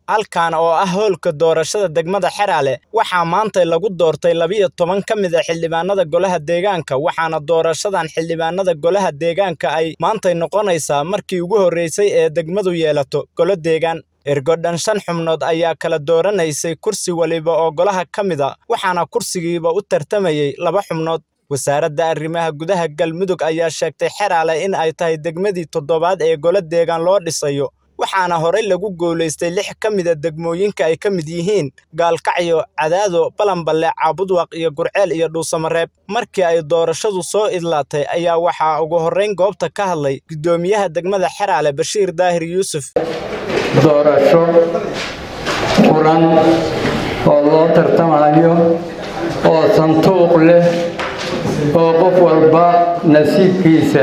halkan oo ah hoolka doorashada degmada Xeraale waxaa maanta lagu doortay labiyo toban ka mid ah xildhibaanada golaha deegaanka waxaana doorashadan xildhibaanada golaha deegaanka ay maantay noqonaysaa markii ugu horreysay ee degmadu yeelato golo deegaan ergodhan shan xubnood ayaa kala dooranaysay kursi waliba oo golaha ka mid a waxaana kursigiiba u tartamayay laba xubnood wasaaradda arrimaha gudaha galmudug ayaa sheegtay xeraale in ay tahay degmadii toddobaad ee golo deegaan loo dhisayo waxaana horey lagu guulaystay lix ka mida degmooyinka ay ka mid yihiin gaalkacyo cadaado balanballe caabudwaq iyo gurceel iyo dhuusamareeb markii ay doorashadu soo idlaatay ayaa waxaa ugu horrayn goobta ka hadlay guddoomiyaha degmada xeraale bashiir daahir yuusuf doorasho furan oo loo tartamayo oo sanduuq leh oo qof walba nasiibkiisa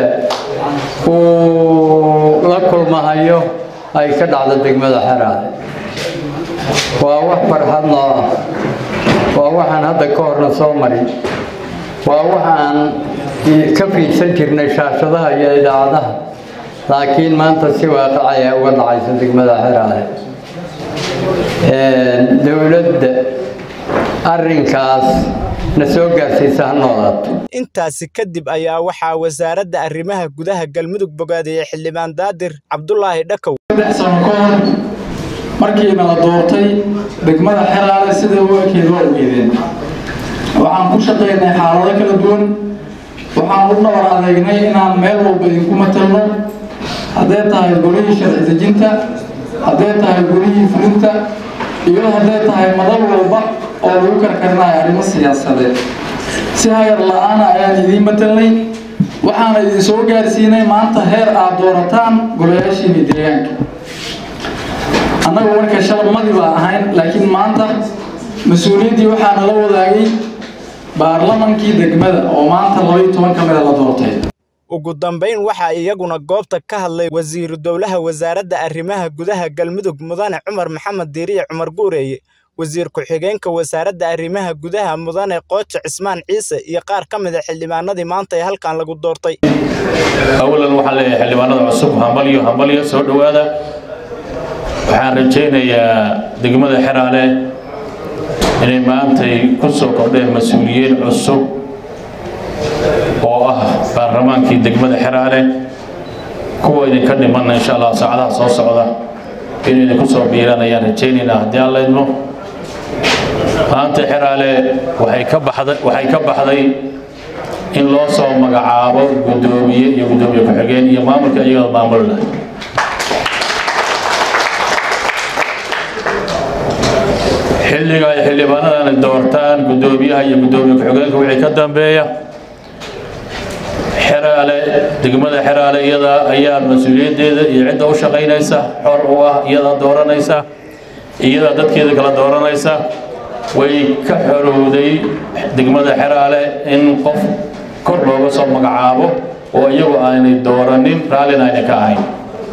uu la kulmahayo ay ka dhacdo degmada xeraale waa wax farxad noo ah waa waxaan hadda ka horna soo marin waa waxaan ka fiidsan jirnay shaashadaha iyo idaacadaha laakiin maanta si waaqicaya uga dhacaysa degmada xeraale dowladda arrinkaas na soo gaarsiisa ha noolaato intaasi kadib ayaa waxaa wasaaradda arrimaha gudaha galmudug bogaadiyey xildhibaan daadir cabdulaahi dhakow saddex sano ka hor markiina la doortay degmada xeraale sida wakeed waa ogeedeen waxaan ku shaqaynay xaalado kala duwan waxaan u dhabar adeegnay inaan meel walba idinku matalno hadday tahay golihii sharci dejinta hadday tahay golihii fulinta iyo hadday tahay madal walba oo lagu karkarinayo arrimo siyaasadeed si hayar la-aana ayaan idiin matalnay waxaana idin soo gaarsiinay maanta heer aad doorataan golayaashiini deegaanka annagu marka shalmadii baa ahayn laakiin maanta mas-uuliyaddii waxaana la wadaagay baarlamankii degmada oo maanta labaiyo toban ka mida la doortay ugu dambayn waxaa iyaguna goobta ka hadlay wasiiru dowlaha wasaaradda arrimaha gudaha galmudug mudane cumar maxamed diiriye cumar guureeye wasiir ku-xigeenka wasaaradda arrimaha gudaha mudane qoojo cismaan ciise iyo qaar ka mid a xildhibaanadii maanta ee halkan lagu doortay awalan waxaan leeyahay xildhibaanada cusub hambalyo hambalyo soo dhowaada waxaan rajaynayaa degmada xeraale inay maantay ku soo kordheen mas-uuliyiin cusub oo ah baarlamaankii degmada xeraale kuwa idinka dhimanna insha allah saacadaha soo socda in idinku soo biiraan ayaan rajaynaynaa haddii aan laydmo maanta xeraale waxay ka baxday waxay ka baxday in loo soo magacaabo guddoomiye iyo guddoomiye ku-xigeen iyo maamulka iyagoo maamulna xilliga ay xildhibaanadan doortaan guddoomiyaha iyo guddoomiye ku-xigeenka wixii ka dambeeya xeraale degmada xeraale iyada ayaa mas-uuliyaddeeda iyo cidda u shaqaynaysa xor u ah iyada dooranaysa iyada dadkeeda kala dooranaysa way ka xorowday degmada xeraale in qof kor looga soo magacaabo oo iyagu aanay dooranin raallina ayna ka ahayn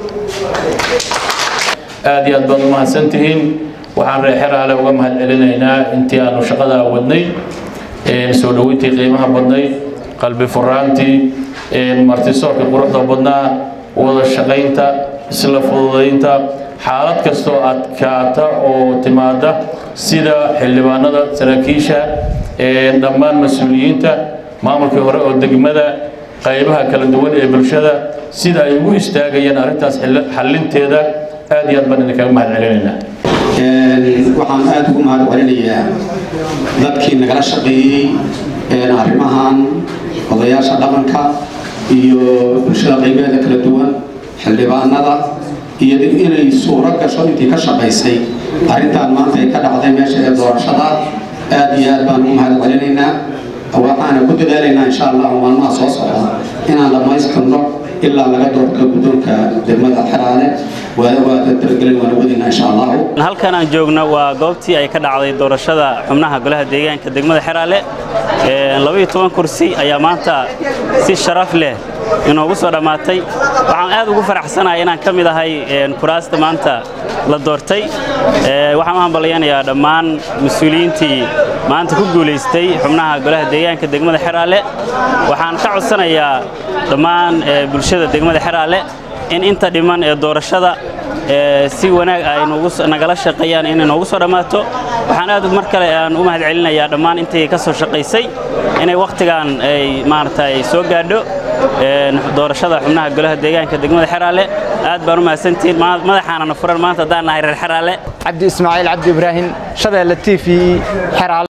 aad iyo aad baad u mahadsantihiin waxaan reer xeraale uga mahad celinaynaa intii aanu shaqadaa wadnay soo dhoweyntii qiimaha badnay qalbi furaantii martisoorka quruxda badnaa wada shaqaynta isla fududaynta xaalad kastoo adkaata oo timaada sida xildhibaanada saraakiisha dhammaan mas-uuliyiinta maamulkii hore oo degmada qaybaha kala duwan ee bulshada sida ay ugu istaagayeen arrintaas xallinteeda aad iyo aad baan idinkaga mahad celinaynaa waxaan aada ugu mahad celinayaa dadkii nagala shaqeeyey arrimahan odayaasha dhaqanka iyo bulshada qaybeeda kala duwan xildhibaanada iyo inay suuro gasho intii ka shaqaysay arrintan maanta ay ka dhacday meesha ee doorashada aada iyo aad baan ugu mahad celinaynaa waxaana ku dadaalaynaa insha allahu maalmaha soo socda inaan dhammaystirno ilaa laga doorto guddoonka degmada xeraale halkan aan joogno waa goobtii ay ka dhacday doorashada xubnaha golaha deegaanka degmada xeraale labaiyo toban kursi ayaa maanta si sharaf leh inoogu soo dhammaatay waxaan aad ugu faraxsanahay inaan ka mid ahay kuraasta maanta la doortay waxaan u hambalyanayaa dhammaan mas-uuliyiintii maanta ku guulaystay xubnaha golaha deegaanka degmada xeraale waxaan ka codsanayaa dhammaan bulshada degmada xeraale in inta dhiman ee doorashada si wanaag ay nagala shaqeeyaan inay noogu soo dhammaato waxaan aad mar kale aan u mahad celinayaa dhammaan intii ka soo shaqaysay inay wakhtigan ay maaragtay soo gaadho doorashada xubnaha golaha deegaanka degmada xeraale aad baan u mahadsantihiin madaxaanana furan maanta haddaan nahay reer xeraale cabdi ismaaciil cabdi ibraahim shabeelle t v xeraale